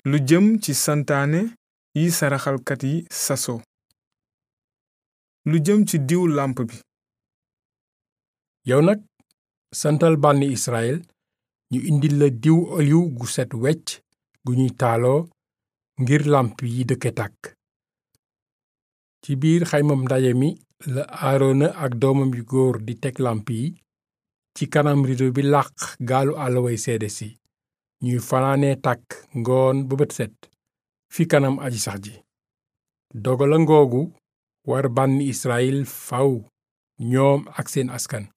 lu jëm ci santaane yi saraxalkat yi saso lu jëm ci diw làmp bi yow nag santal bànni Israël ñu indil la diw oliw gu set wecc gu ñuy taaloo ngir làmp yi dëkke tàkk ci biir xaymam ndaje mi la aarona ak doomam yu góor di teg làmp yi ci kanam rido bi làq gaalu àllaway seede si ñuy fanaanee tàkk ngoon ba bët set fi kanam aji sax ji dogala ngoogu war bànni Israël faw ñoom ak seen askan